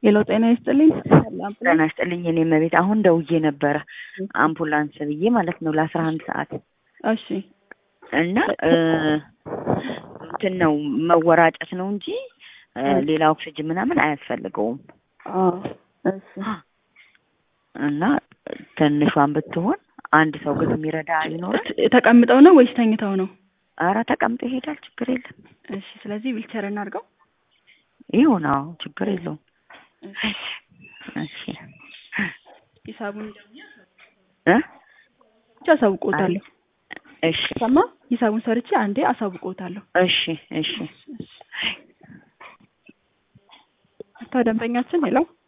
ሄሎ ጤና ይስጥልኝ። ጤና ይስጥልኝ። እኔ መቤት አሁን ደውዬ ነበረ አምቡላንስ ብዬ ማለት ነው ለአስራ አንድ ሰዓት እሺ እና እንትን ነው መወራጨት ነው እንጂ ሌላ ኦክሲጅን ምናምን አያስፈልገውም። እሺ እና ትንሿን ብትሆን አንድ ሰው ግን የሚረዳ ይኖራል። ተቀምጠው ነው ወይስ ተኝተው ነው? አረ ተቀምጦ ይሄዳል፣ ችግር የለም። እሺ ስለዚህ ዊልቸር እናድርገው። ይሁን፣ አዎ ችግር የለውም። እሺ ሂሳቡን እ ብቻ አሳውቆታለሁ። እሺ ሰማ ሂሳቡን ሰርቼ አንዴ አሳውቆታለሁ። እሺ እሺ እታ ደንበኛችን ሄለው